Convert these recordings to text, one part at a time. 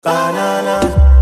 Banana.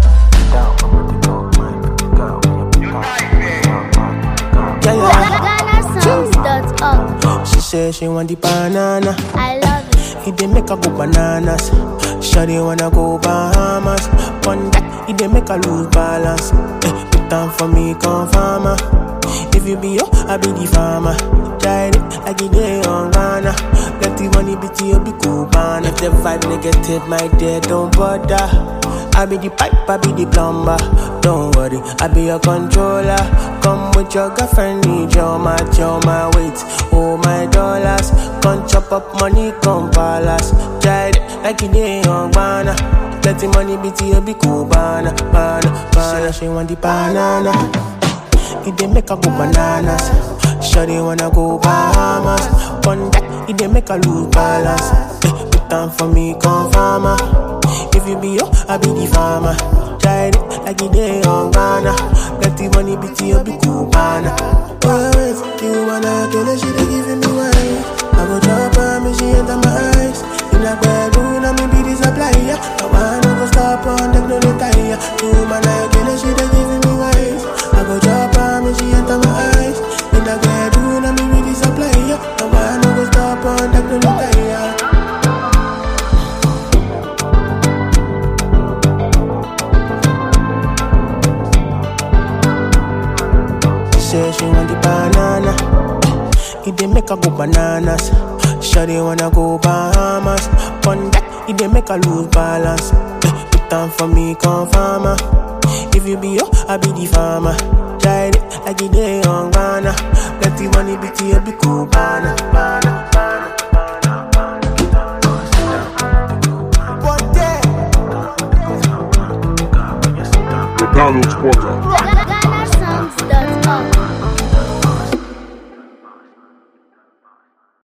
Yeah, yeah. GhanaSongs.org. She say she want the banana. I love it. He dey make her go bananas. Shawty wanna go Bahamas. One that he dey make her lose balance. Eh, put down for me, come farmer. If you be yo, I be the farmer. Tried it like it dey on Ghana. Let the money be to you, be cool, man. If the vibe negative, my dear, don't bother. I be the pipe, I be the plumber. Don't worry, I be your controller. Come with your girlfriend, need your match, your my weight, oh my dollars. Come chop up money, come palace. Tried it like it dey on Ghana. Let the money be to you, be cool, banana, banana, banana. She want the banana. It dey make her go bananas. Shawty wanna go Bahamas. One that it dey make her lose balance. Eh, put down for me, come farmer. If you be yo, I be the farmer. Tried it like it dey on Ghana. Let the money be to you, be cool, banana. Oh, wait, you wanna kill her, she dey giving me wine. I go drop her, me she enter my eyes. In a bedroom, I me be the supplier. I wanna go stop on them, no retire. You man, I kill her, she dey giving me wine. I go drop her, me she enter my eyes. In a bedroom, I me be the supplier. I wanna go stop on them, no retire. She say she want the banana. It dey make her go bananas. Shawty wanna go Bahamas. One that it dey make her lose balance. Eh, Put down for me, come farmer. If you be yo, I be the farmer. Tried it like it dey on Ghana. Let the money be to you, be cool, banana, banana, banana. McDonald's quarter.